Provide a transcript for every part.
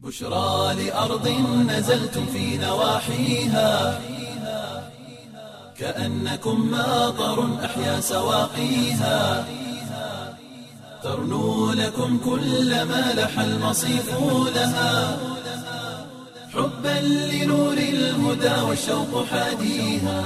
بشرى لأرض نزلتم في نواحيها كأنكم ماطر أحيا سواقيها ترنو لكم كل ما لح المصيف لها حبا لنور الهدى والشوق حاديها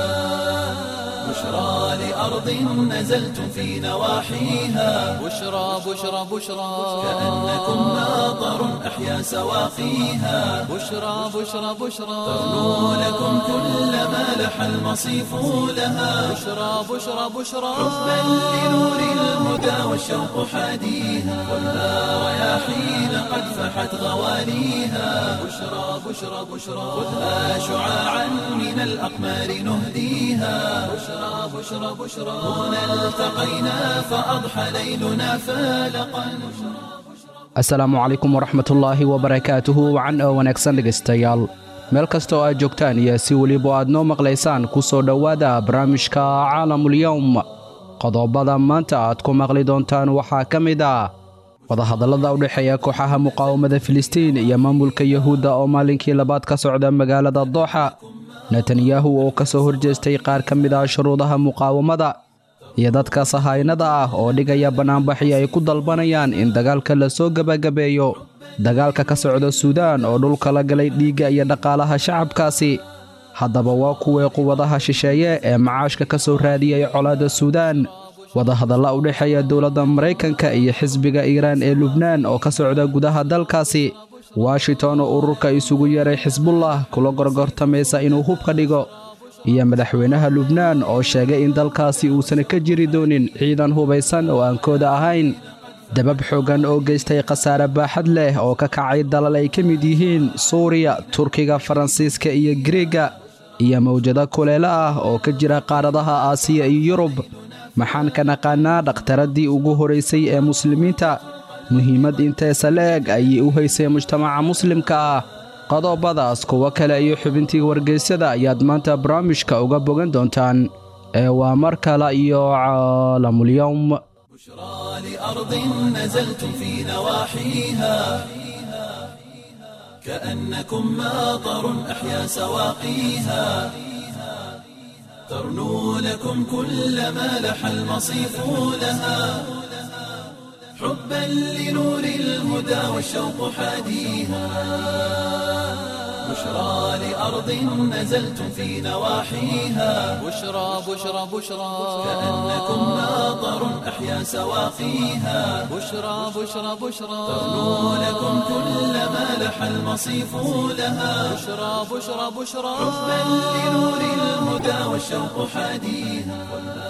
بشرى لأرض نزلتم في نواحيها بشرى بشرى بشرى كأنكم ماطر أحيا سواقيها بشرى بشرى بشرى ترنو لكم كل ما لح المصيف لها بشرى بشرى بشرى حبا لنور الهدى والشوق حاديها خذها رياحين قد فحت غواليها بشرى بشرى بشرى خذها شعاعا من الأقمار نهديها بشرى بشرى بشرى هنا التقينا فأضحى ليلنا فالقا asalaamu calaykum waraxmatullaahi wabarakaatuhu wacan oo wanaagsan dhegaystayaal meel kasta oo aad joogtaan iyo si weliba aad noo maqlaysaan ku soo dhowaada barnaamijka caalamulyowm qodobada maanta aad ku maqli doontaan waxaa ka mid ah wadahadallada u dhexeeya kooxaha muqaawamada filistiin iyo maamulka yuhuudda oo maalinkii labaad ka socda magaalada dooxa netanyahu oo ka soo horjeestay qaar ka mid ah shuruudaha muqaawamada iyo dadka sahaynada ah oo dhigaya bannaanbaxii ay ku dalbanayaan in dagaalka la soo gebagabeeyo dagaalka ka socda suudaan oo dhulka la galay dhiigga iyo dhaqaalaha shacabkaasi haddaba waa kuwii quwadaha shisheeye ee macaashka ka soo raadiyey colaadda suudaan wadahadalla u dhexeeya dowladda maraykanka iyo xisbiga iiraan ee lubnaan oo ka socda gudaha dalkaasi washington oo ururka isugu yeeray xisbullah kula gorgortamaysa inuu hubka dhigo iyo madaxweynaha lubnaan oo sheegay in dalkaasi uusan ka jiri doonin ciidan hubaysan oo aan kooda ahayn dabab xooggan oo geystay khasaare baaxad leh oo ka kacay dalal ay ka mid yihiin suuriya turkiga faransiiska iyo giriega iyo mawjado kuleelo ah oo ka jira qaaradaha aasiya iyo yurub maxaan ka naqaanaa dhakhtaradii ugu horaysay ee muslimiinta muhiimad inteesa la-eg ayay u haysay mujtamaca muslimka ah qodobadaas kuwo kale iyo xubintii wargeysyada ayaad maanta barnaamijka uga bogan doontaan ee waa mar kale iyo caalamulyowm بشرى لأرض نزلتم في نواحيها كأنكم ماطر أحيا سواقيها ترنو لكم كل ما لح المصيف لها حبا لنور الهدى والشوق حاديها بشرى لأرض نزلتم في نواحيها بشرى بشرى بشرى كأنكم ماطر أحيا سواقيها بشرى بشرى بشرى ترنو لكم كل ما لح المصيف لها بشرى بشرى بشرى حبا لنور الهدى والشوق حاديها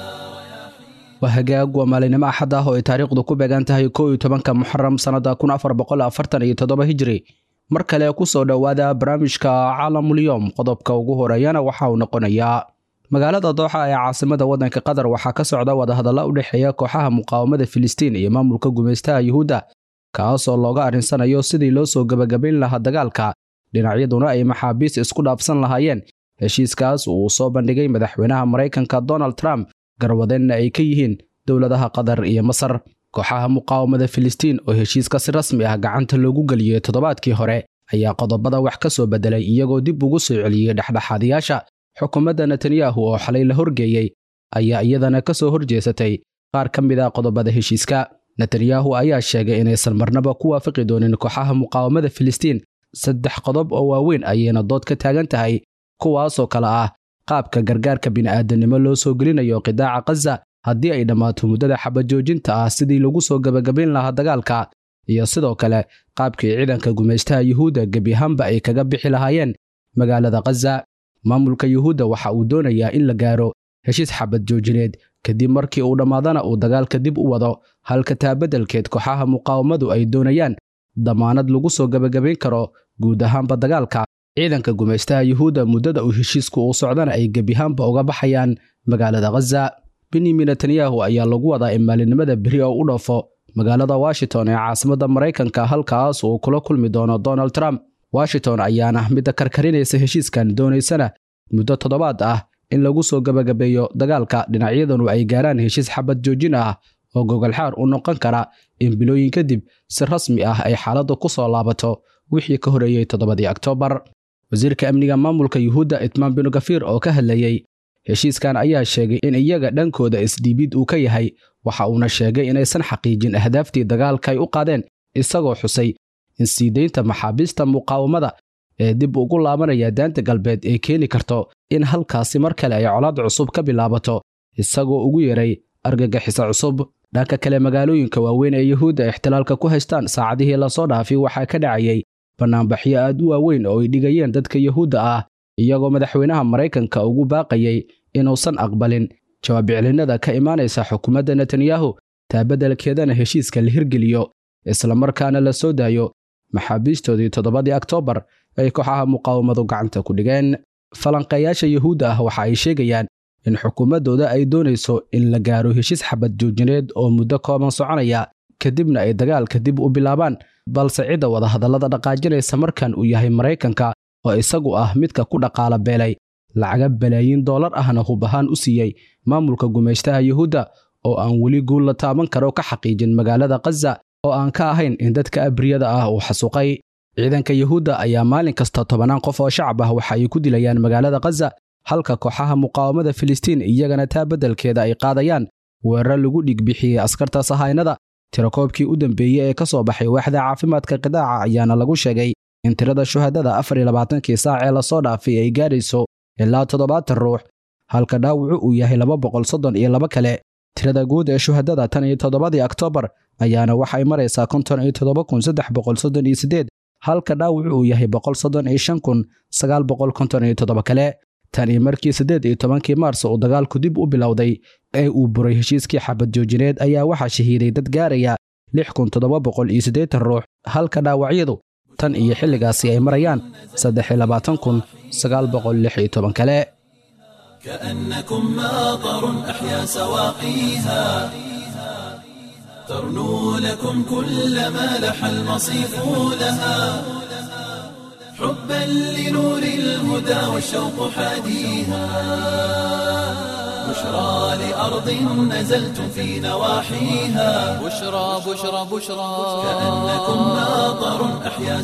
waa hagaag waa maalinimo axad ah oo ay taariikhdu ku beegan tahay kow iyo tobanka muxaram sannada kun afar boqol afartan iyo toddoba hijri mar kale ku soo dhowaada barnaamijka caalamulyoom qodobka ugu horeeyana waxa uu noqonayaa magaalada dooxa ee caasimada waddanka qatar waxaa ka socda wadahadalla u dhexeeya kooxaha muqaawamada filistiin iyo maamulka gumaystaha yuhuudda kaasoo looga arrinsanayo sidii loo soo gebagabayn lahaa dagaalka dhinacyaduna ay maxaabiis isku dhaafsan lahaayeen heshiiskaas uu soo bandhigay madaxweynaha maraykanka donald trump garwadeenna ay ka yihiin dowladaha qatar iyo masar kooxaha muqaawamada filistiin oo heshiiska si rasmi ah gacanta loogu geliyey toddobaadkii hore ayaa qodobada wax ka soo beddelay iyagoo dib ugu soo celiyey dhexdhexaadiyaasha xukuumadda netanyahu oo xalay la horgeeyey ayaa iyadana ka soo horjeesatay qaar ka mid a qodobada heshiiska netanyahu ayaa sheegay inaysan marnaba ku waafaqi doonin kooxaha muqaawamada filistiin saddex qodob oo waaweyn ayayna dood ka taagan tahay kuwaasoo kale ah qaabka gargaarka bini'aadanimo loo soo gelinayo qidaaca khaza haddii ay dhammaato muddada xabajoojinta ah sidii lagu soo gebagabayn lahaa dagaalka iyo sidoo kale qaabkii ciidanka gumaystaha yuhuudda gebi ahaanba ay kaga bixi lahaayeen magaalada khaza maamulka yuhuudda waxa uu doonayaa in la gaaro heshiis xabad joojineed kadib markii uu dhammaadana uu dagaalka dib u wado halka taabeddelkeed kooxaha muqaawamadu ay doonayaan damaanad lagu soo gebagabayn karo guud ahaanba dagaalka ciidanka gumaystaha yuhuudda muddada uu heshiisku uu socdana ay gebiahaanba uga baxayaan magaalada khaza benyamin netanyahu ayaa lagu wadaa in maalinimada beri oo u dhoofo magaalada washington ee caasimadda maraykanka halkaas uu kula kulmi doono donald trump washington ayaana midda karkarinaysa heshiiskan doonaysana muddo toddobaad ah in lagu soo gebagabeeyo dagaalka dhinacyadanu ay gaaraan heshiis xabad joojin ah oo gogolxaar u noqon kara in bilooyin kadib si rasmi ah ay xaaladdu ku soo laabato wixii ka horeeyey toddobadii oktoobar wasiirka amniga maamulka yuhuudda itmaan binu gafiir oo ka hadlayey heshiiskan ayaa sheegay in iyaga dhankooda isdhiibid uu ka yahay waxa uuna sheegay inaysan xaqiijin ahdaaftii dagaalka ay u qaadeen isagoo xusay in sii daynta maxaabiista muqaawamada ee dib ugu laabanaya daanta galbeed ay keeni karto in halkaasi mar kale ay colaad cusub ka bilaabato isagoo ugu yeeray argagixisa cusub dhanka kale magaalooyinka waaweyn ee yuhuudda ixtilaalka ku haystaan saacadihii lasoo dhaafay waxaa ka dhacayay bannaanbaxyo aad u waaweyn oo ay dhigayeen dadka yuhuudda ah iyagoo madaxweynaha maraykanka ugu baaqayay inuusan aqbalin jawaabicilinnada ka imaanaysa xukuumadda netanyahu taa beddelkeedana heshiiska la hirgeliyo islamarkaana la soo daayo maxaabiistoodii toddobadii oktoobar ay kooxaha muqaawamadu gacanta ku dhigeen falanqeeyaasha yuhuudda ah waxa ay sheegayaan in xukuumaddooda ay doonayso in la gaaro heshiis xabad joojineed oo muddo kooban soconaya kadibna ay dagaalka dib u bilaabaan balse cidda wadahadallada dhaqaajinaysa markan uu yahay maraykanka oo isagu ah midka ku dhaqaala beelay lacaga balaayiin doolar ahna hub ahaan u siiyey maamulka gumaystaha yuhuudda oo aan weli guul la taaban karo ka xaqiijin magaalada khaza oo aan ka ahayn in dadka abriyada ah uu xasuuqay ciidanka yuhuudda ayaa maalin kasta tobannaan qof oo shacab ah waxa ay ku dilayaan magaalada khaza halka kooxaha muqaawamada filistiin iyagana taa beddelkeeda ay qaadayaan weerar lagu dhigbixiyey askarta sahaynada tirakoobkii u dambeeyey ee ka soo baxay waaxda caafimaadka qidaaca ayaana lagu sheegay in tirada shuhadada afar iyo labaatankii saac ee lasoo dhaafay ay gaadhayso ilaa toddobaatan ruux halka dhaawacu uu yahay laba boqol soddon iyo laba kale tirada guud ee shuhadada tan iyo toddobadii oktoobar ayaana waxay maraysaa konton iyo toddoba kun saddex boqol soddon iyo siddeed halka dhaawacu uu yahay boqol soddon iyo shan kun sagaal boqol konton iyo toddoba kale tan iyo markii siddeed iyo tobankii maars uu dagaalku dib u bilowday ee uu buray heshiiskii xabad joojineed ayaa waxaa shahiiday dad gaaraya lix kun toddoba boqol iyo siddeetan ruux halka dhaawacyadu tan iyo xilligaasi ay marayaan saddex iyo labaatan kun sagaal boqol lix iyo toban kale كأنكم ماطر أحيا سواقيها ترنو لكم كل ما لح المصيف لها حبا لنور الهدى والشوق حاديها بشرى لأرض نزلتم في نواحيها بشرى بشرى بشرى كأنكم ماطر أحيا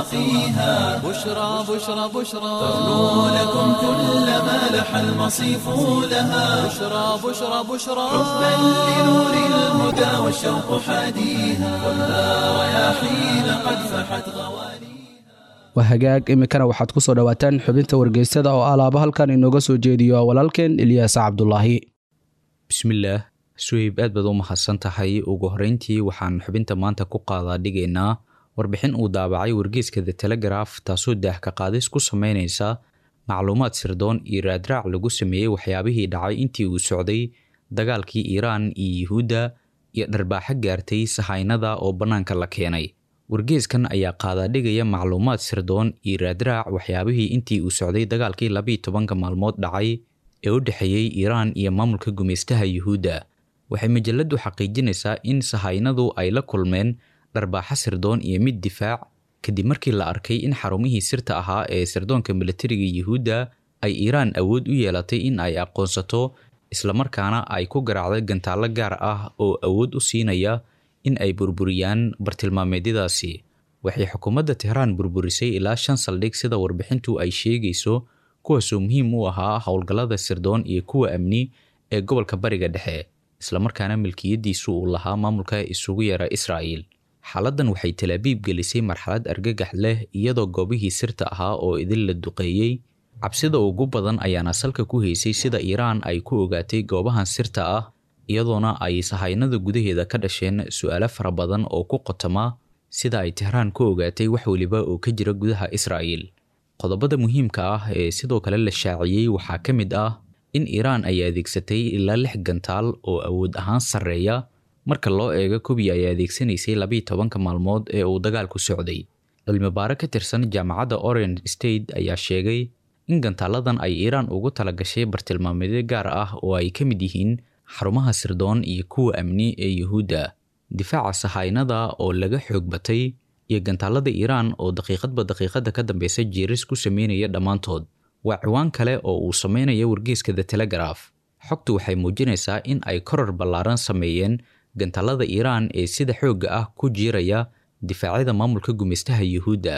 سواقيها بشرى بشرى بشرى ترنو لكم كل ما لح المصيف لها بشرى بشرى بشرى حبا لنور الهدى والشوق حاديها خذها رياحين قد فحت غواليها waa hagaag iminkana waxaad ku soo dhowaataan xubinta wargeysada oo alaaba halkan inooga soo jeediyo walaalkeen ilyaas cabdulaahi bismillaah suheyb aad baad u mahadsan tahay ugu horreyntii waxaan xubinta maanta ku qaadaa dhigaynaa warbixin uu daabacay wargeyska the telegraf taasoo daahka qaadis ku sameynaysa macluumaad sirdoon iyo raadraac lagu sameeyey waxyaabihii dhacay intii uu socday dagaalkii iiraan iyo yuhuudda iyo dharbaaxo gaartay sahaynada oo bannaanka la keenay wargeeskan ayaa qaadaadhigaya macluumaad sirdoon iyo raadraac waxyaabihii intii uu socday dagaalkii labiiyo tobanka maalmood dhacay ee u dhexeeyey iiraan iyo maamulka gumaystaha yuhuudda waxay majaladu xaqiijinaysaa in sahaynadu ay la kulmeen dharbaaxo sirdoon iyo mid difaac kadib markii la arkay in xarumihii sirta ahaa ee sirdoonka militariga yuhuudda ay iiraan awood u yeelatay in ay aqoonsato islamarkaana ay ku garaacday gantaallo gaar ah oo awood u siinaya in ay burburiyaan bartilmaameedyadaasi waxay xukuumadda tehraan burburisay ilaa shan saldhig sida warbixintu ay sheegayso kuwaasoo muhiim u ahaa howlgallada sirdoon iyo kuwa amni ee gobolka bariga dhexe islamarkaana milkiyadiisu uu lahaa maamulka isugu yeera israa'iil xaaladdan waxay talaabiib gelisay marxalad argagax leh iyadoo goobihii sirta ahaa oo idin la duqeeyey cabsida ugu badan ayaana salka ku haysay sida iiraan ay ku ogaatay goobahan sirta ah iyadoona ay sahaynada gudaheeda ka dhasheen su-aalo fara badan oo ku qotoma sida ay tehraan ku ogaatay wax weliba oo ka jira gudaha israa'iil qodobada muhiimka ah ee sidoo kale la shaaciyey waxaa ka mid ah in iiraan ay adeegsatay ilaa lix gantaal oo awood ahaan sarreeya marka loo eego kubii ay adeegsanaysay labiiyo tobanka maalmood ee uu dagaalku socday cilmibaaro ka tirsan jaamacadda orange state ayaa sheegay in gantaaladan ay iiraan ugu talagashay bartilmaameedyo gaar ah oo ay ka mid yihiin xarumaha sirdoon iyo kuwa amni ee yuhuudda difaaca sahaynada oo laga xoog batay iyo gantaalada iiraan oo daqiiqadba daqiiqada ka dambeysa jiiris ku sameynaya dhammaantood waa ciwaan kale oo uu sameynaya wargeeska the telegraf xogtu waxay muujinaysaa in ay koror ballaaran sameeyeen gantaalada iiraan ee sida xoogga ah ku jiiraya difaacyada maamulka gumaystaha yuhuudda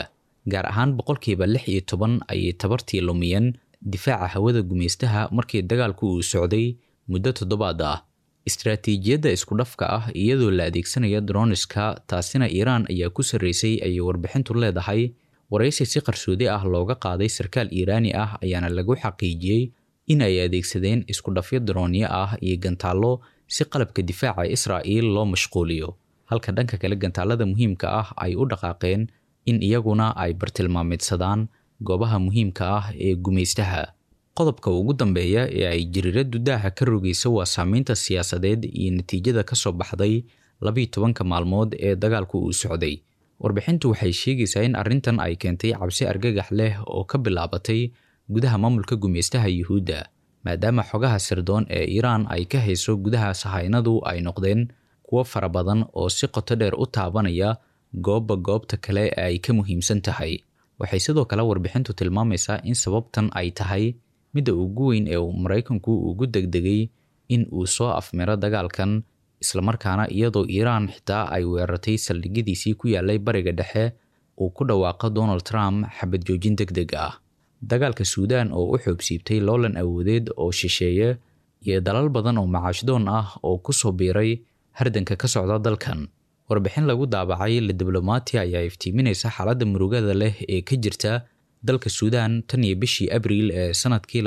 gaar ahaan boqolkiiba lix iyo toban ayay tabartii lumiyeen difaaca hawada gumaystaha markii dagaalku uu socday muddo toddobaad ah istaraatiijiyadda isku dhafka ah iyadoo la adeegsanaya droniska taasina iiraan ayaa ku sarreysay ayay warbixintu leedahay waraysi si qarsoodi ah looga qaaday sarkaal iiraani ah ayaana lagu xaqiijiyey in ay adeegsadeen isku dhafyo droonyo ah iyo gantaallo si qalabka difaaca israa'iil loo mashquuliyo halka dhanka kale gantaalada muhiimka ah ay u dhaqaaqeen in iyaguna ay bartilmaameedsadaan goobaha muhiimka ah ee gumaystaha qodobka ugu dambeeya ee ay jiriiraddu daaha ka rogaysa waa saameynta siyaasadeed iyo natiijada ka soo baxday labiiyo tobanka maalmood ee dagaalku uu socday warbixintu waxay sheegaysaa in arrintan ay keentay cabsi argagax leh oo ka bilaabatay gudaha maamulka gumaystaha yuhuudda maadaama xogaha sirdoon ee iiraan ay ka hayso gudaha sahaynadu ay noqdeen kuwo fara badan oo si qoto dheer u taabanaya goobba goobta kale ee ay ka muhiimsan tahay waxay sidoo kale warbixintu tilmaamaysaa in sababtan ay tahay midda ugu weyn ee uu maraykanku ugu degdegay in uu soo afmiro dagaalkan islamarkaana iyadoo iiraan xitaa ay weerartay saldhigyadiisii ku yaalay bariga dhexe uu ku dhawaaqo donald trump xabad joojin deg deg ah dagaalka suudaan oo u xoobsiibtay loolan awoodeed oo shisheeye iyo dalal badan oo macaashdoon ah oo ku soo biiray hardanka ka socda dalkan warbixin lagu daabacay la diblomaati ayaa iftiiminaysa xaaladda murugada leh ee ka jirta dalka suudaan tan iyo bishii abriil ee sanadkii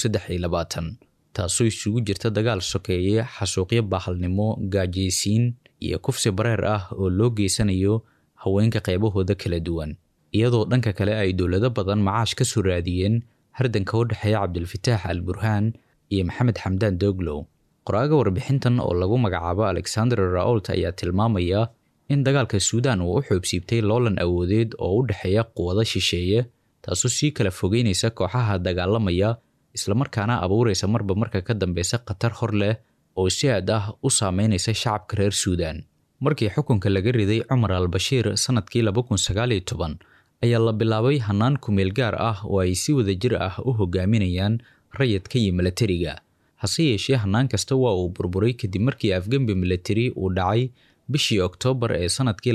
taasoo isugu jirta dagaal sokeeye xasuuqyo baahalnimo gaajaysiin iyo kufsi bareer ah oo loo geysanayo haweenka qaybahooda kala duwan iyadoo dhanka kale ay dowlado badan macaash ka soo raadiyeen hardanka u dhexeeya cabdilfataax al burhaan iyo maxamed xamdaan doglow qoraaga warbixintan oo lagu magacaabo alexander raolt ayaa tilmaamaya in dagaalka suudaan uu u xoobsiibtay loolan awoodeed oo u dhexeeya quwado shisheeye taasoo sii kala fogeynaysa kooxaha dagaalamaya islamarkaana abuuraysa marba marka ka dambeysa khatar hor leh oo si aad ah u saameynaysa shacabka reer suudaan markii xukunka laga riday cumar al bashiir sanadkii ayaa la bilaabay hannaan kumeel gaar ah oo ay si wada jir ah u hogaaminayaan rayadka iyo milatariga hase yeeshee hannaan kasta waa uu burburay kadib markii afgembi milatari uu dhacay bishii oktoobar ee sanadkii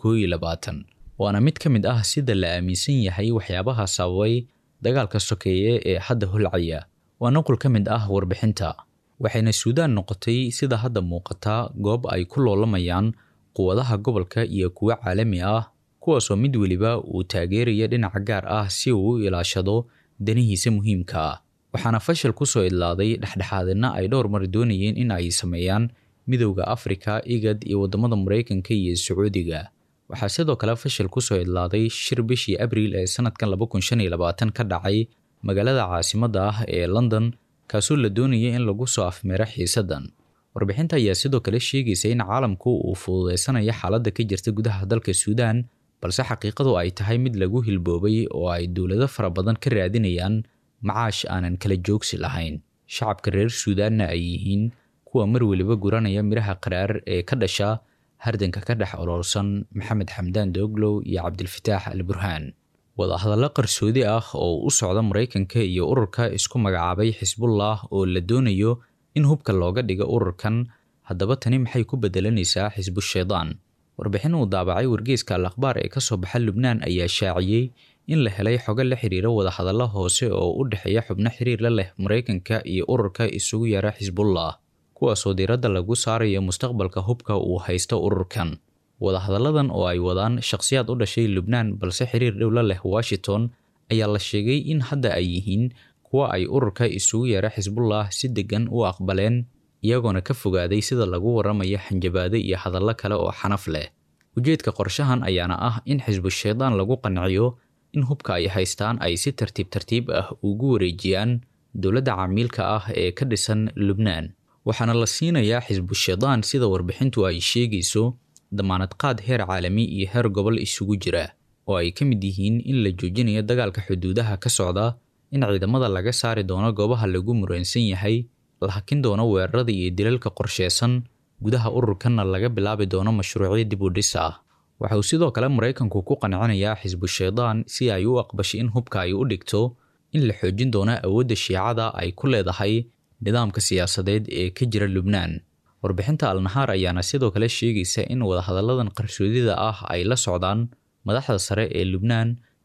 waana mid ka mid ah sida la aaminsan yahay waxyaabaha sababay dagaalka sokeeye ee hadda holcaya waa nuqul ka mid ah warbixinta waxayna suudaan noqotay sida hadda muuqataa goob ay ku loolamayaan quwadaha gobolka iyo kuwo caalami ah kuwaasoo mid weliba uu taageeraya dhinaca gaar ah si uu u ilaashado danihiisa muhiimka ah waxaana fashil ku soo idlaaday dhexdhexaadina ay dhowr mar doonayeen in ay sameeyaan midowda afrika igad iyo waddamada maraykanka iyo sacuudiga waxaa sidoo kale fashil ku soo idlaaday shir bishii abriil ee sanadkan ka dhacay magaalada caasimadda ah ee london kaasoo la doonaya in lagu soo afmeero xiisaddan warbixinta ayaa sidoo kale sheegaysa in caalamku uu fududeysanayo xaaladda ka jirta gudaha dalka suudaan balse xaqiiqadu ay tahay mid lagu hilboobay oo ay dowlado fara badan ka raadinayaan macaash aanan kala joogsi lahayn shacabka reer suudaanna ay yihiin kuwa mar weliba guranaya midhaha qaraar ee ka dhasha hardanka ka dhex oloolsan maxamed xamdaan dooglow iyo cabdilfataax al burhaan wadahadallo qarsoodi ah oo u socda maraykanka iyo ururka isku magacaabay xisbullah oo la doonayo in hubka looga dhigo ururkan haddaba tani maxay ku bedelanaysaa xisbushaydaan warbixin uu daabacay wargeyska al akhbaar ee kasoo baxa lubnaan ayaa shaaciyey in la helay xogo la xiriira wadahadallo hoose oo u dhexeeya xubno xiriir la leh maraykanka iyo ururka isugu yara xisbullah kuwaasoo diiradda lagu saarayo mustaqbalka hubka uu haysto ururkan wadahadalladan oo ay wadaan shakhsiyaad u dhashay lubnaan balse xiriir dhow la leh washington ayaa la sheegay in hadda ay yihiin kuwa ay ururka isugu yeera xisbullah si deggan u aqbaleen iyagoona ka fogaaday sida lagu waramayo xanjabaado iyo hadallo kale oo xanaf leh ujeedka qorshahan ayaana ah in xisbushaydaan lagu qanciyo in hubka ay haystaan ay si tartiib tartiib ah ugu wareejiyaan dowladda camiilka ah ee ka dhisan lubnaan waxaana la siinayaa xisbushaydaan sida warbixintu ay sheegayso damaanad qaad heer caalami iyo heer gobol isugu jira oo ay ka mid yihiin in la joojinayo dagaalka xuduudaha ka socda in ciidamada laga saari doono goobaha lagu muransan yahay la hakin doono weerarada iyo dilalka qorsheysan gudaha ururkanna laga bilaabi doono mashruucyo dib u dhis ah waxa uu sidoo kale maraykanku ku qancinayaa xisbushaydaan si ay u aqbashay in hubka ay u dhigto in la xoojin doono awoodda shiicada ay ku leedahay nidaamka siyaasadeed ee ka jira lubnaan warbixinta alnahaar ayaana sidoo kale sheegaysa in wadahadalladan qarsoodida ah ay la socdaan madaxda sare ee lubnaan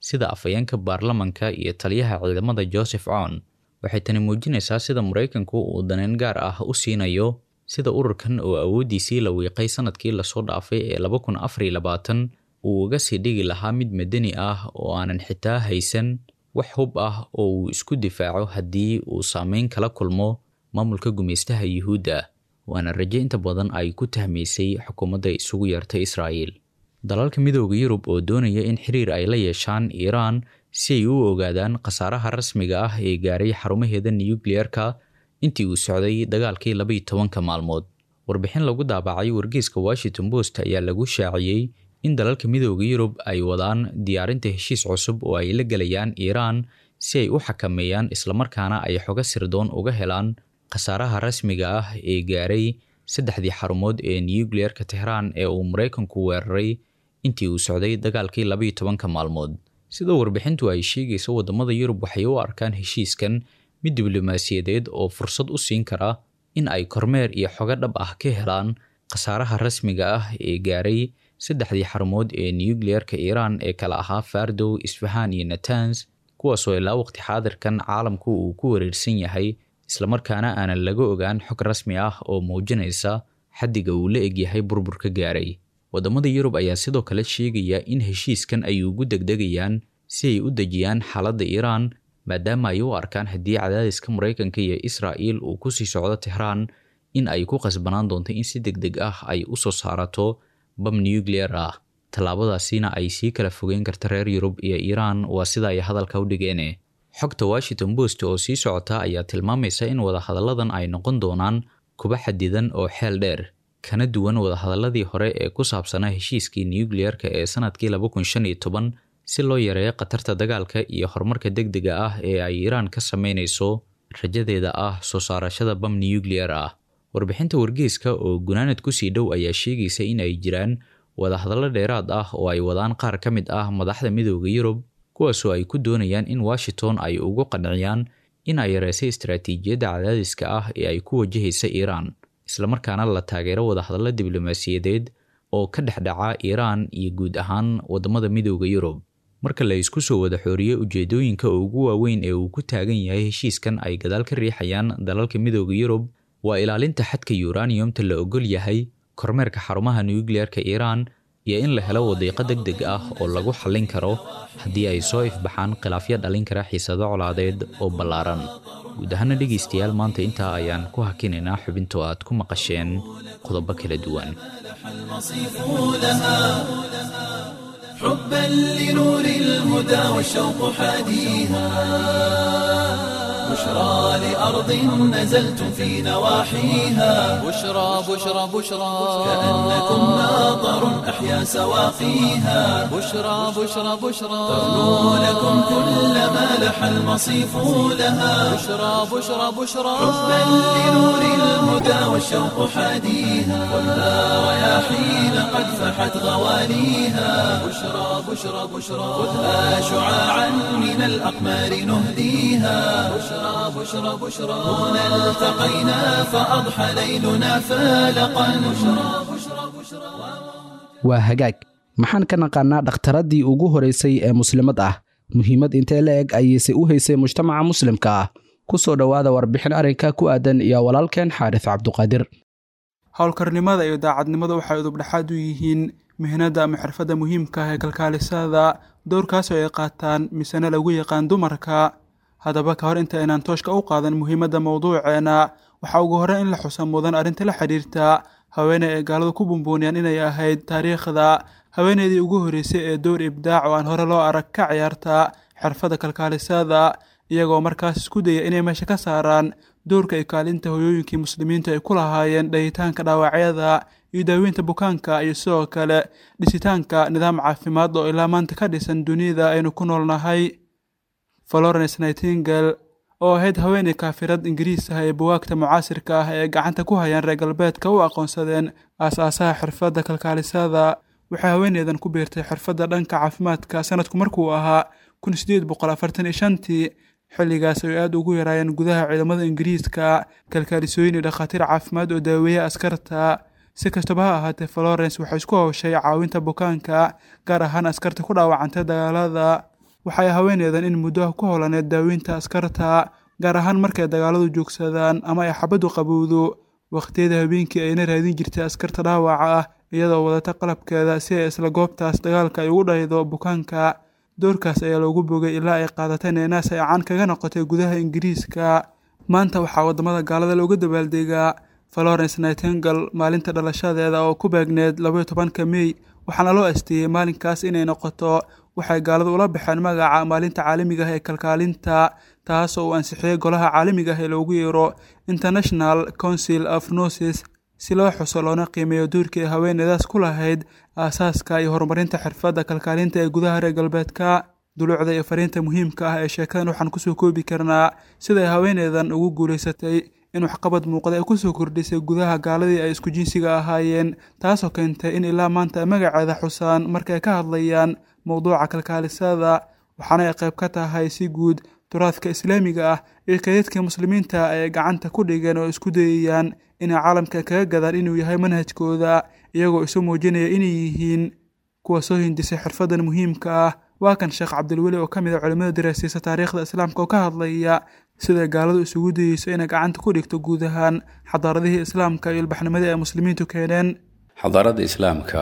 sida afhayeenka baarlamanka iyo taliyaha ciidamada joseph con waxay tani muujinaysaa sida maraykanku uu daneyn gaar ah u siinayo sida ururkan oo awooddiisii la wiiqay sanadkii lasoo dhaafay ee laba kun afariyo labaatan uu uga sii dhigi lahaa mid madani ah oo aanan xitaa haysan wax hub ah oo uu isku difaaco haddii uu saameyn kala kulmo maamulka gumaystaha yuhuudda waana raje inta badan ay ku tahmaysay xukuumadda isugu yeertay israa'iil dalalka midooda yurub oo doonaya in xiriir ay la yeeshaan iiraan si ay u ogaadaan khasaaraha rasmiga ah ee gaaray xarumaheeda nukliyeerka intii uu socday dagaalkii labaiyo tobanka maalmood warbixin lagu daabacay wargeyska washington post ayaa lagu shaaciyey in dalalka midooda yurub ay wadaan diyaarinta heshiis cusub oo ay la gelayaan iiraan si ay u xakameeyaan islamarkaana ay xoga sirdoon uga helaan khasaaraha rasmiga ah ee gaaray saddexdii xarumood ee nukliyeerka tehraan ee uu maraykanku weeraray intii uu socday dagaalkii labaiyo tobanka maalmood sida warbixintu ay sheegayso waddamada yurub waxay u arkaan heshiiskan mid diblomaasiyadeed oo fursad u siin kara in ay kormeer iyo xogo dhab ah ka helaan khasaaraha rasmiga ah ee gaaray saddexdii xarumood ee nukliyeerka iiraan ee kala ahaa fardow isfahaan iyo natans kuwaasoo ilaa waqti xaadirkan caalamku uu ku wareersan yahay islamarkaana aanan laga ogaan xog rasmi ah oo muujinaysa xaddiga uu la egyahay burburka gaaray waddamada yurub ayaa sidoo kale sheegaya in heshiiskan ay ugu degdegayaan si ay u dejiyaan xaaladda iiraan maadaama ay u arkaan haddii cadaadiska maraykanka iyo israa'iil uu ku sii socdo tehraan in ay ku qasbanaan doonto in si deg deg ah ay u soo saarato bam nukliyer ah tallaabadaasina ay sii kala fogeyn karta reer yurub iyo iiraan waa sida ay hadalka u dhigeene xogta washington post oo sii socota ayaa tilmaamaysa in wadahadalladan ay noqon doonaan kuba xadidan oo xeel dheer kana duwan wadahadalladii hore ee ku saabsanaa heshiiskii nukliyeerka ee sanadkii laba kun shan iyo toban si loo yareeyo khatarta dagaalka iyo horumarka deg dega ah ee ay iiraan ka sameynayso rajadeeda ah soo saarashada bam nukliyer ah warbixinta wargeyska oo gunaanad kusii dhow ayaa sheegaysa in ay jiraan wadahadallo dheeraad ah oo ay wadaan qaar ka mid ah madaxda midooda yurub kuwaasoo ay ku doonayaan in washington ay ugu qanciyaan in ay yareysay istaraatiijiyadda cadaadiska ah ee ay ku wajahaysa iiraan islamarkaana la taageero wadahadallo diblomaasiyadeed oo ka dhexdhaca iiraan iyo guud ahaan waddamada midooda yurub marka la isku soo wada xooriye ujeedooyinka ugu waaweyn ee uu ku taagan yahay heshiiskan ay gadaal ka riixayaan dalalka midooda yurub waa ilaalinta xadka yuraniyumta la ogol yahay kormeerka xarumaha nukliyeerka iiraan iyo in la helo wadiiqo deg deg ah oo lagu xallin karo haddii ay soo ifbaxaan khilaafyo dhalin kara xiisado colaadeed oo ballaaran guud ahaana dhegaystayaal maanta intaa ayaan ku hakinaynaa xubintoo aad ku maqasheen qodobo kala duwan حبا لنور الهدى والشوق حاديها بشرى لأرض نزلتم في نواحيها بشرى بشرى بشرى كأنكم ناظر أحيا سواقيها بشرى بشرى بشرى تغنو لكم كل ما لح المصيف لها بشرى بشرى بشرى حبا لنور الهدى والشوق حاديها خذها رياحين قد فحت غواليها بشرى بشرى بشرى خذها شعاعا من الأقمار نهديها بشرى بشرى بشرى هنا التقينا فأضحى ليلنا فالقا بشرى بشرى بشرى waa hagaag maxaan ka naqaanaa dhakhtaradii ugu horeysay ee muslimad ah muhiimad intee la eg ayayse u haysay mujtamaca muslimka ah ku soo dhowaada warbixin arrinka ku aadan iyo walaalkeen xaaris cabduqaadir howlkarnimada iyo daacadnimada waxay udubdhexaad u yihiin mihnada ama xirfadda muhiimka ah ee kalkaalisada dowrkaasoo ay qaataan misena lagu yaqaan dumarka haddaba ka hor inta aynaan tooshka u qaadan muhiimadda mowduuceena waxaa ugu horreyn in la xusa mudan arrinta la xidhiirta haweeney ay gaaladu ku bumbuuniyaan inay ahayd taariikhda haweeneydii ugu horreysay ee dowr ibdaac oo aan hore loo arag ka ciyaarta xirfadda kalkaalisada iyagoo markaas isku daya inay meesha ka saaraan dowrka iyo kaalinta hoyooyinkii muslimiintu ay ku lahaayeen dhahitaanka dhaawacyada iyo daaweynta bukaanka iyo sidoo kale dhisitaanka nidaam caafimaad oo ilaa maanta ka dhisan dunida aynu ku noolnahay florence nightingale oo ahayd haweeney kaafirad ingiriis ah ee buwaagta mucaasirka ah ee gacanta ku hayaan reer galbeedka u aqoonsadeen aas-aasaha xirfadda kalkaalisada waxay haweeneydan ku biirtay xirfadda dhanka caafimaadka sanadku markuu ahaa kun sideed boqol afartan iyo shantii xilligaas ay aada ugu yaraayeen gudaha ciidamada ingiriiska kalkaalisooyin iyo dhakhaatiir caafimaad oo daaweeya askarta si kastaba ha ahaatee florence waxay isku howshay caawinta bukaanka gaar ahaan askarta ku dhaawacantay dagaalada waxay haweeneedan in muddo ku holaneed daaweynta askarta gaar ahaan markay dagaaladu joogsadaan ama ay xabaddu qabowdo wakhtiyada habeenkii ayna raadin jirtay askarta dhaawaca ah iyadoo wadata qalabkeeda si ay isla goobtaas dagaalka ay ugu dhaydo bukaanka doorkaas ayaa loogu bogay ilaa ay qaadatay neenaas ay caan kaga noqotay gudaha ingiriiska maanta waxaa waddamada gaalada looga dabaaldegaa florence nightingal maalinta dhalashadeeda oo ku beegneed labaiyo tobanka mey waxaana loo asteeyey maalinkaas inay noqoto waxay gaaladu ula baxeen magaca maalinta caalamiga ah ee kalkaalinta taas oo uu ansixiyey golaha caalamiga ah ee loogu yeero international council of nosis si loo xuso loona qiimeeyo duurkii ay haweeneydaas ku lahayd aasaaska iyo horumarinta xirfadda kalkaalinta ee gudaha reer galbeedka duluucda iyo fariinta muhiimka ah ee sheekadan waxaan kusoo koobi karnaa siday haweeneydan ugu guulaysatay in waxqabad muuqda ay kusoo kordhisay gudaha gaaladii ay isku jinsiga ahaayeen taasoo keentay in ilaa maanta ay magaceeda xusaan markay ka hadlayaan mowduuca kalkaalisada waxaana ay qayb ka tahay si guud turaadka islaamiga ah iyo kaydadka muslimiinta ay gacanta ku dhigeen oo isku dayayaan inay caalamka kaga gadaan inuu yahay manhajkooda iyagoo isu muujinaya inay yihiin kuwa soo hindisay xirfadan muhiimka ah waa kan sheekh cabdilweli oo ka mid a culimmada daraasiisa taariikhda islaamka oo ka hadlaya siday gaaladu isugu dayeyso inay gacanta ku dhigto guud ahaan xadaaradihii islaamka iyo ilbaxnimadii ay muslimiintu keeneen xadaaradda islaamka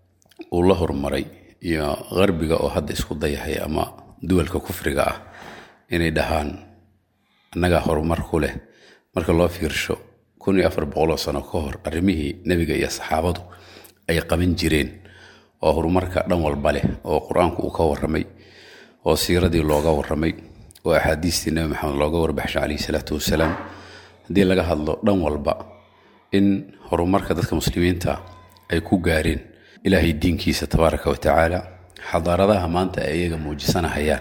uu la horumaray iyo qarbiga oo hadda isku dayahay ama duwalka kufriga ah inay dhahaan annagaa horumar ku leh marka loo fiirsho kun iyo afar boqoloo sano ka hor arrimihii nebiga iyo saxaabadu ay qaban jireen oo horumarka dhan walba leh oo qur-aanku uu ka warramay oo siiradii looga warramay oo axaadiistii nebi maxamed looga warbaxshay calayhi salaatu wasalaam haddii laga hadlo dhan walba in horumarka dadka muslimiinta ay ku gaareen ilaahay diinkiisa tabaaraka wa tacaala xadaaradaha maanta ay iyaga muujisanahayaan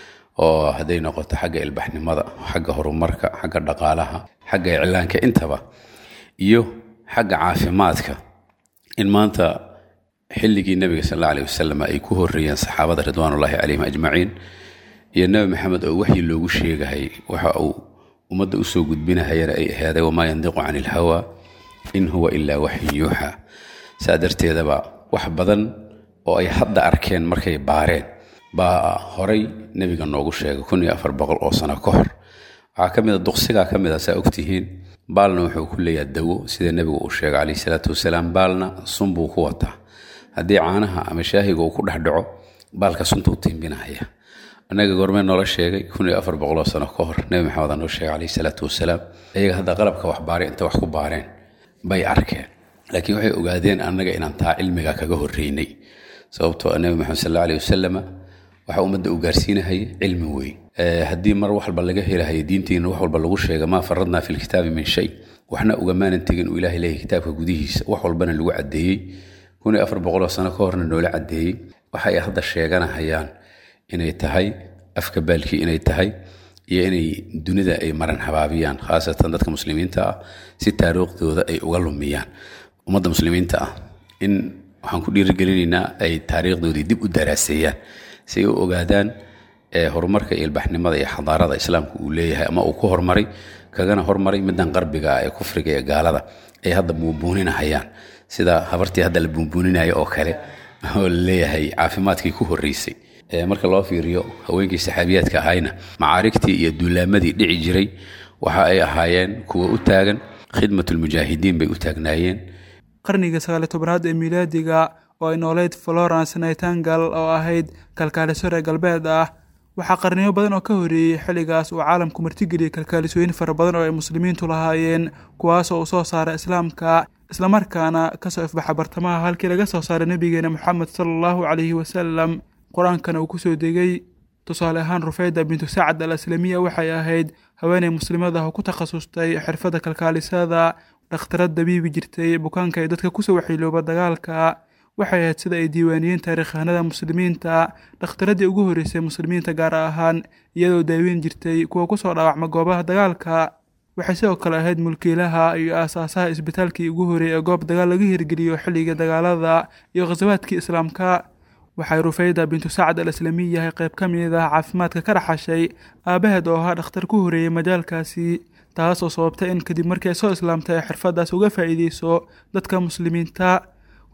oo hadday noqoto xagga ilbaxnimada xagga horumarka xagga dhaqaalaha xagga iclaanka intaba iyo xagga caafimaadka in maanta xilligii nebiga sal alla aleh wasalam ay ku horreeyeen saxaabada ridwaanullaahi calayhim ajmaciin iyo nebi maxamed oo waxyi loogu sheegahay waxa uu ummadda usoo gudbinahayana ay ahaaday wamaa yandiqu cani ilhawa in huwa ilaa waxyin yuuxa saa darteedaba wax badan oo ay hadda arkeen markay baareen baa horay nebiga noogu sheegay kun iyo afar boqol oo sano ka hor waxaa ka mid a duqsigaa ka mid a saa ogtihiin baalna wuxuu ku leeyaha dawo sida nebigu uu sheegay calayhi salaatu wasalaam baalna sun buu ku wataa haddii caanaha ama shaahiga uu ku dhex dhaco baalka suntuu tiimbinahaya annaga goormee noola sheegay kun iyo afar boqoloo sano ka hor nebi maxamed noo sheegay calayhi salaatu wasalaam iyaga hadda qalabka wax baaray inta wax ku baareen bay arkeen laakiin waxay ogaadeen annaga inaan taa cilmiga kaga horreynay sababtoo a nebi maxamed sal alla alih wasalama waxa ummadda u gaarsiinahaya cilmi weyn haddii mar wax walba laga helahayo diintiina wax walba lagu sheega maa faradnaa fi lkitaabi min shay waxna ugamaanan tegin uu ilahay leeyahy kitaabka gudihiisa wax walbana lagu caddeeyey kun iyo afar boqoloo sano ka horna noola caddeeyey waxa ay hadda sheeganahayaan inay tahay afka baalkii inay tahay iyo inay dunida ay maran habaabiyaan khaasatan dadka muslimiinta ah si taariikhdooda ay uga lumiyaan ummadda muslimiinta ah in waxaan ku dhiirigelinaynaa ay taariikhdoodii dib u daraaseeyaan si ay u ogaadaan horumarka iyo ilbaxnimada iyo xadaarada islaamka uu leeyahay ama uu ku hormaray kagana hormaray middan qarbiga ah ee kufriga ee gaalada ay hadda buunbuuninahayaan sida habartii hadda la buunbuuninaya oo kale oo laleeyahay caafimaadkii ku horreysay marka loo fiiriyo haweenkii saxaabiyaadka ahayna macaarigtii iyo duulaamadii dhici jiray waxa ay ahaayeen kuwa u taagan khidmatulmujaahidiin bay u taagnaayeen qarnigii sagaaliy tobanaad ee miilaadiga oo ay nooleyd florence nightangal oo ahayd kalkaaliso reer galbeed ah waxaa qarniyo badan oo ka horreeyey xilligaas uu caalamku martigeliyey kalkaalisooyin fara badan oo ay muslimiintu lahaayeen kuwaasoo uu soo saaray islaamka islamarkaana kasoo ifbaxa bartamaha halkii laga soo saaray nebigeena moxamed sala allahu calayhi wasalam qur-aankana uu kusoo degay tusaale ahaan rufeyda bintu sacad al aslamiya waxay ahayd haweeney muslimad ah oo ku takhasustay xirfadda kalkaalisada dhakhtarad dabiibi jirtay bukaanka ee dadka kusoo waxilooba dagaalka waxay ahayd sida ay diiwaaniyeen taariikhahanada muslimiinta dhakhtaradii ugu horreysay muslimiinta gaar ahaan iyadoo daaweyn jirtay kuwa kusoo dhaawacma goobaha dagaalka waxay sidoo kale ahayd mulkiilaha iyo aasaasaha isbitaalkii ugu horreeyay ee goob dagaal laga hirgeliyo xilligii dagaalada iyo khasawaadkii islaamka waxay rufeyda bintu sacad al aslamiyahay qayb ka mid ah caafimaadka ka dhaxashay aabaheed oo ahaa dhakhtar ku horreeyey majaalkaasi taasoo sababtay in kadib markii ay soo islaamtay ay xirfaddaas uga faa'iideyso dadka muslimiinta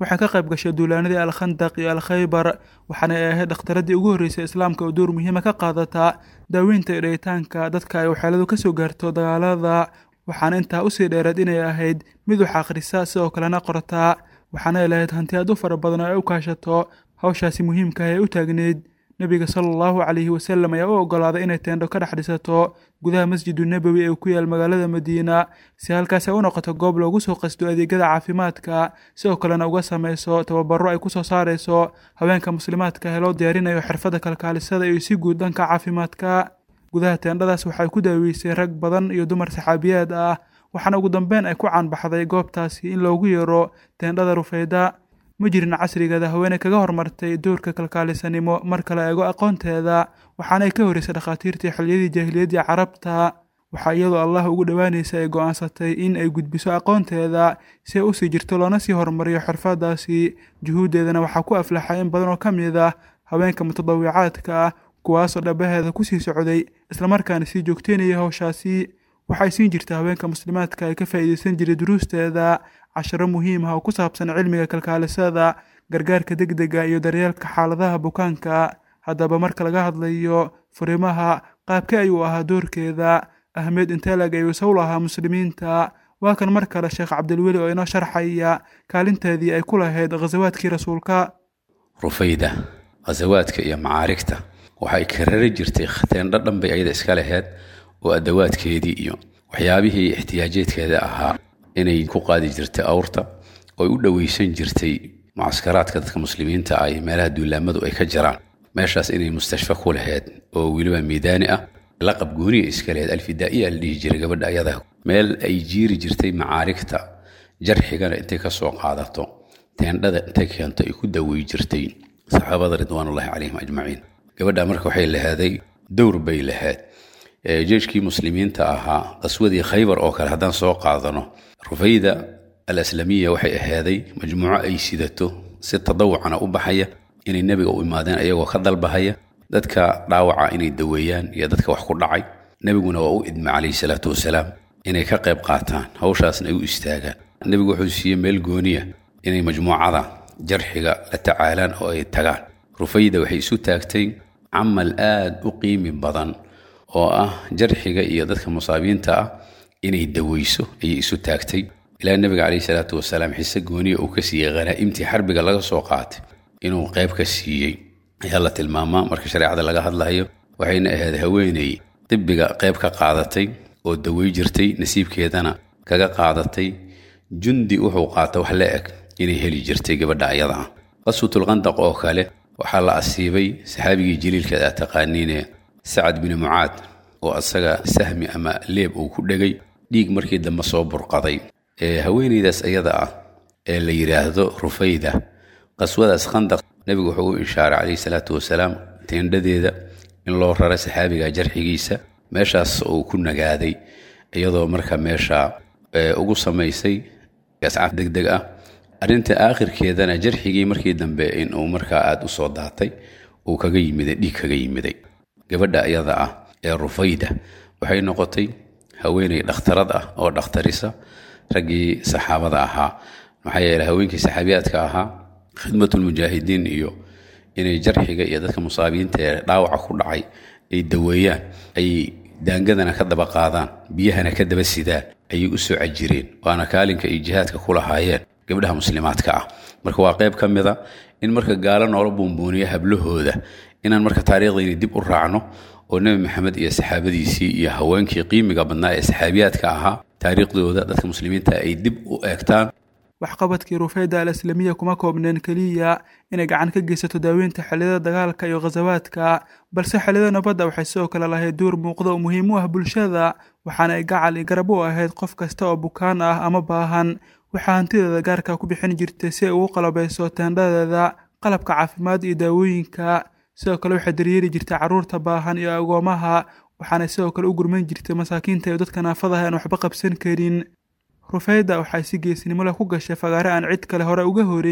waxay ka qayb gashay duulaanadii alkhandaq iyo alkhaybar waxaana ay ahayd dhakhtaradii ugu horreysay islaamka oo door muhiima ka qaadata daaweynta iyo dhayitaanka dadka ay waxyeeladu ka soo gaarto dagaalada waxaana intaa usii dheereed inay ahayd mid wax akhrisa sidoo kalena qortaa waxaana ay lahayd hanti aad u fara badan oo ay u kaashato hawshaasi muhiimka ah ee u taagneyd nebiga sala allahu calayhi wasalam ayaa u oggolaaday inay teendho ka dhex dhisato gudaha masjidu nebowi ee ku yaal magaalada madiina si halkaas ay u noqoto goob loogu soo qasto adeegyada caafimaadka sidoo kalena uga samayso tababaro ay ku soo saarayso haweenka muslimaadka ee loo diyaarinayo xirfadda kalkaalisada iyo si guud dhanka caafimaadka gudaha teendhadaas waxay ku daaweysay rag badan iyo dumar saxaabiyaad ah waxaana ugu dambeyn ay ku caanbaxday goobtaasi in loogu yeero teendhada rufeyda ma jirin casrigeeda haweeney kaga hormartay doorka kalkaalisanimo marka la eego aqoonteeda waxaana ay ka horeysay dhakhaatiirtii xilliyadii jaahiliyaddii carabta waxaa iyadoo allah ugu dhowaanaysa ay go'aansatay in ay gudbiso aqoonteeda si ay usii jirto loona sii horumariyo xirfadaasi juhuuddeedana waxaa ku aflaxay in badan oo ka mid ah haweenka mutadawicaadka ah kuwaasoo dhabaheeda kusii socday islamarkaana sii joogteynaya howshaasi waxay siin jirta haweenka muslimaadka ay ka faa'iidaysan jiray duruusteeda casharo muhiim ah oo ku saabsan cilmiga kalkaalisada gargaarka degdega iyo daryeelka xaaladaha bukaanka haddaba marka laga hadlayo furimaha qaabkee ayuu ahaa doorkeeda ahmed intelag ayuu isaw lahaa muslimiinta waa kan mar kale sheekh cabdilweli oo inoo sharxaya kaalinteedii ay ku lahayd khasawaadkii rasuulka rufayda khasawaadka iyo macaarigta waxay karari jirtay teendho dhan bay ayada iska laheyd oo adawaadkeedii iyo waxyaabihii ixtiyaajeedkeeda ahaa inay ku qaadi jirtay awrta oy u dhoweysan jirtay mucaskaraadka dadka muslimiinta ah iyo meelaha duulaamadu ay ka jiraan meeshaas inay mustashfa ku laheyd oo weliba miidaani ah laqab gooniya iska laheyd alfidaa'iya la dhihi jiray gabadha ayada meel ay jiiri jirtay macaarigta jarxigana intay ka soo qaadato teendhada intay keento ay ku dawey jirtay saxaabada ridwaanullahi calayhim ajmaciin gabadha marka waxay laheeday dowr bay lahayd jeeshkii muslimiinta ahaa qaswadii khaybar oo kale haddaan soo qaadano rufayda al aslamiya waxay ahaaday majmuuco ay sidato si tadawucana u baxaya inay nebiga u imaadeen ayagoo ka dalbahaya dadka dhaawaca inay daweeyaan iyo dadka wax ku dhacay nebiguna waa u idma calayhi salaatu wasalaam inay ka qayb qaataan hawshaasna ay u istaagaan nebigu wuxuu siiyey meel gooniya inay majmuucada jarxiga la tacaalaan oo ay tagaan rufayda waxay isu taagtay camal aad u qiimi badan oo ah jarxiga iyo dadka musaabiinta ah inay daweyso ayay isu taagtay ilaa nebiga caleyhi salaatu wasalaam xise gooniya uu ka siiyey khanaa'imtii xarbiga laga soo qaatay inuu qayb ka siiyey ayaa la tilmaamaa marka shareecada laga hadlayo waxayna ahayd haweeney dibbiga qayb ka qaadatay oo dawey jirtay nasiibkeedana kaga qaadatay jundi wuxuu qaata wax la eg inay heli jirtay gabadha ayada ah qaswatulqandaq oo kale waxaa la asiibay saxaabigii jaliilkeeda aad taqaaniine sacad bini mucaad oo asaga sahmi ama leeb uu ku dhegay dhiig markii dambe soo burqaday haweeneydaas ayada ah ee la yidhaahdo rufayda qaswadaas khandaq nebigu wuxuu u ishaaray calayhi salaatu wasalaam teendhadeeda in loo rara saxaabiga jarxigiisa meeshaas uu ku nagaaday iyadoo marka meesha ugu samaysay ascaaf deg deg ah arrinta aakhirkeedana jarxigii markii dambe inuu markaa aada u soo daatay uu kaga yimiday dhiig kaga yimiday gabadha iyada ah ee rufayda waxay noqotay haweeney dhakhtarad ah oo dhakhtarisa raggii saxaabada ahaa maxaa yeele haweenkii saxaabiyaadka ahaa khidmatulmujaahidiin iyo inay jarxiga iyo dadka musaabiyiinta ee dhaawaca ku dhacay ay daweeyaan ay daangadana ka daba qaadaan biyahana ka daba sidaan ayay u soo cajireen waana kaalinka ay jihaadka ku lahaayeen gabdhaha muslimaadka ah marka waa qayb ka mid a in marka gaalo noola buunbuuniya hablahooda inaan marka taariikhdayni dib u raacno oo nebi maxamed iyo saxaabadiisii iyo haweenkii qiimiga badnaa ee saxaabiyaadka ahaa taariikhdooda dadka muslimiinta ay dib u eegtaan waxqabadkii rufayda al aslamiya kuma koobneen keliya inay gacan ka geysato daaweynta xilliyada dagaalka iyo khasawaadka balse xilliyada nabadda waxay sidoo kale lahayd duur muuqda oo muhiim u ah bulshada waxaana ay gacal iyo garab u ahayd qof kasta oo bukaan ah ama baahan waxaa hantideeda gaarka ku bixin jirtay si ay ugu qalabayso teendhadeeda qalabka caafimaad iyo daawooyinka sidoo kale waxay daryeeli jirtay carruurta baahan iyo agoomaha waxaana sidoo kale u gurman jirtay masaakiinta iyo dadka naafadaha aan waxba qabsan karin rufayda waxay si geesnimo leh ku gashay fagaare aan cid kale hore uga horeyn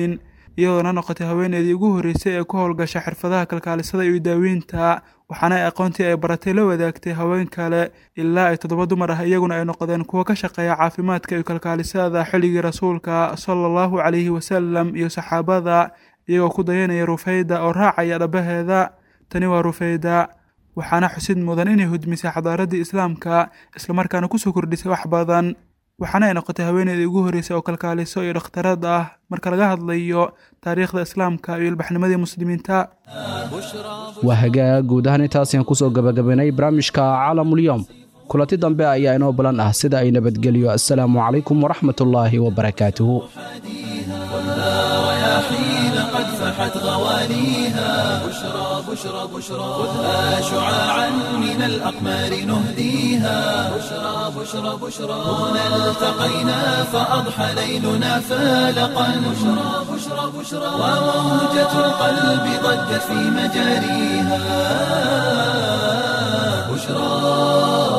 iyadoona noqotay haweeneedii ugu horreysay ee ku howlgasha xirfadaha kalkaalisada iyo daaweynta waxaana ay aqoontii ay baratay la wadaagtay haween kale ilaa ay toddoba dumar ah iyaguna ay noqdeen kuwo ka shaqeeya caafimaadka iyo kalkaalisada xilligii rasuulka sala allahu calayhi wasalam iyo saxaabada iyagoo ku dayanaya rufayda oo raacaya dhabaheeda tani waa rufayda waxaana xusid mudan inay hudmisay xadaaradii islaamka islamarkaana kusoo kordhisay wax badan waxaana ay noqotay haweeneydii ugu horreysay oo kalkaaliso iyo dhakhtarad ah marka laga hadlayo taariikhda islaamka iyo ilbaxnimadii muslimiinta waa hagaag guud ahaan intaasiaan kusoo gabagabaynay barnaamijka caalamulyoom kulanti dambe ayaa inoo balan ah sida ay nabadgelyo assalaamu calaykum waraxmatullaahi wabarakaatuhu رياحين قد فحت غواليها بشرى بشرى بشرى خذها شعاعا من الأقمار نهديها بشرى بشرى بشرى هنا التقينا فأضحى ليلنا فالقا بشرى بشرى بشرى وموجة القلب ضجت في مجاريها بشرى